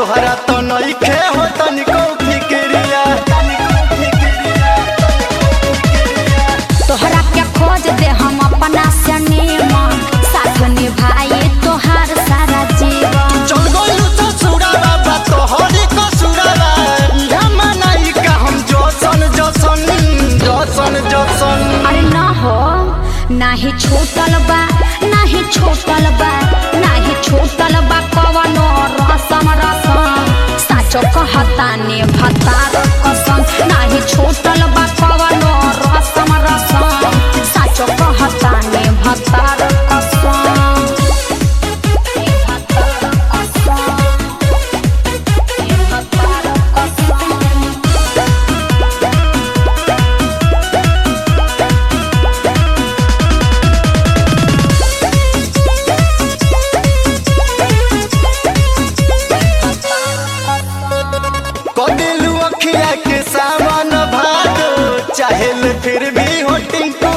तोहरा तो नइखे हो तनिको फिक्रिया तोहरा के खोज दे हम अपना से नीमन साथ निभाई तोहार सारा जीवन चल गइलू ससुरा बाबा तोहरी कसुरावा इहा मनाई का हम जसन जसन जसन जसन अरे न हो नाही छूटल बा नाही छूटल बा नाही छूटल बा कवनो रसम रसम साचो कहतानी भतार कसम नाही छूटल बा कवनो रसम रसम साचो कहतानी भतार कसम भतार कसम भतार कसम कदिलू अखिया के सावन भादो चाहे फिर भी हो टिंकू